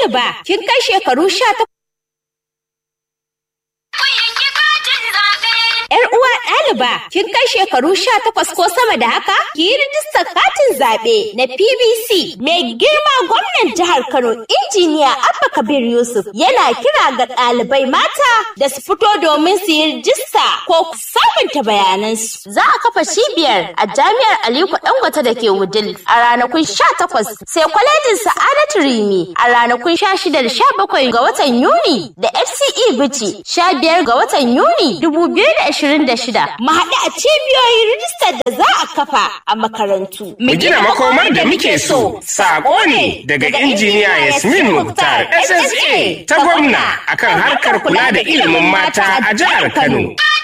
ɗaliba kin kai shekaru sha Yar uwa ɗaliba, kin kai shekaru sha takwas ko sama da haka? Ki yi rijistar katin zaɓe na PBC. Mai girma gwamnan jihar Kano, injiniya Abba Kabir Yusuf yana kira ga ɗalibai mata da su fito domin su yi rijista ko sabunta bayanansu. Za a kafa cibiyar a jami'ar Aliko Dangote da ke Wudil a ranakun sha takwas sai kwalejin Sa'adatu Rimi a ranakun sha shida da sha bakwai ga watan Yuni da FCE Bichi sha biyar ga watan Yuni dubu biyu da ashirin da shida. Mu haɗu a cibiyoyin rijistar da za a kafa a makarantu. Mu gina makomar da muke so. Sako ne daga injiniya Yasmin Mukhtar SSA ta gwamna akan harkar kula da ilimin mata a jihar Kano.